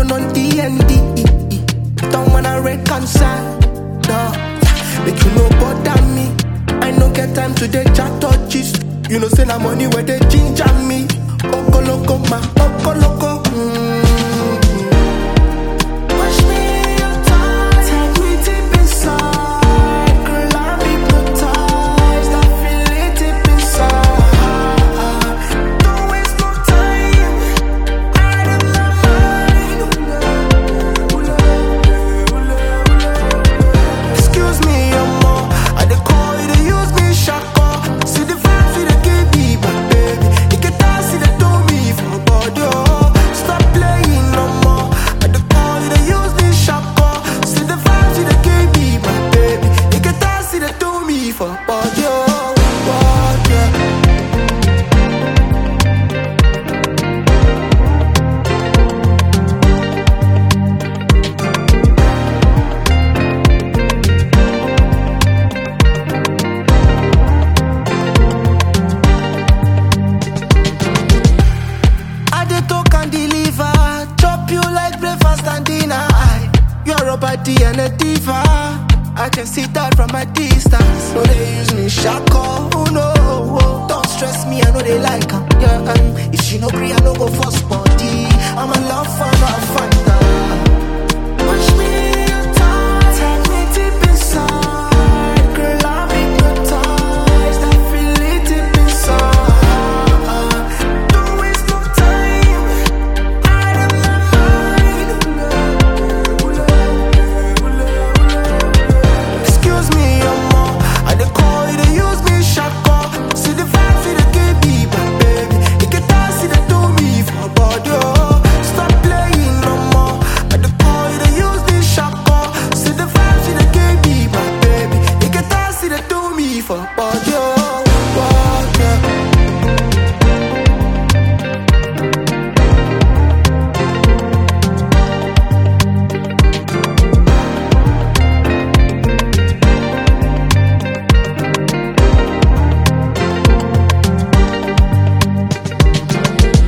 run on DND. Don't wanna reconcile. No, make you no bother me. I no get time to dey chat or gist. You know, say na money where they ginger me. Okoloko ma, okoloko. Mm. Push me your time, take me deep inside. Girl, I'm hypnotized. I feel it deep inside. Don't waste no time. Out of my mind. Excuse me, I'm I dey call you, they use me shako. See the vibes you dey give me, my baby. You can dance, see they do me for body. Oh, stop playing no more. I dey call you, they use me shako. See the vibes you dey give me, my baby. You can dance, see they do me for body. Oh, body. I dey talk and deliver, chop you like breakfast and dinner. I, you're a body and a diva. I can see that from a distance. No, they use me shako, oh no. oh. Don't stress me, I know they like her. Yeah, um, if she no agree, I no go force body. I'm a love fan, a fanta. Push me your time, take me deep inside. Girl, I'm hypnotized. I feel it deep inside. Don't waste no time. Out of my mind. Excuse me, I'm I dey call you, they use me shako. See the vibes you dey give me, my baby. You can dance, see they do me for body. Oh, stop playing no more. I dey call you, they use me shako. See the vibes you dey give me, my baby. You can dance, see they do me for body.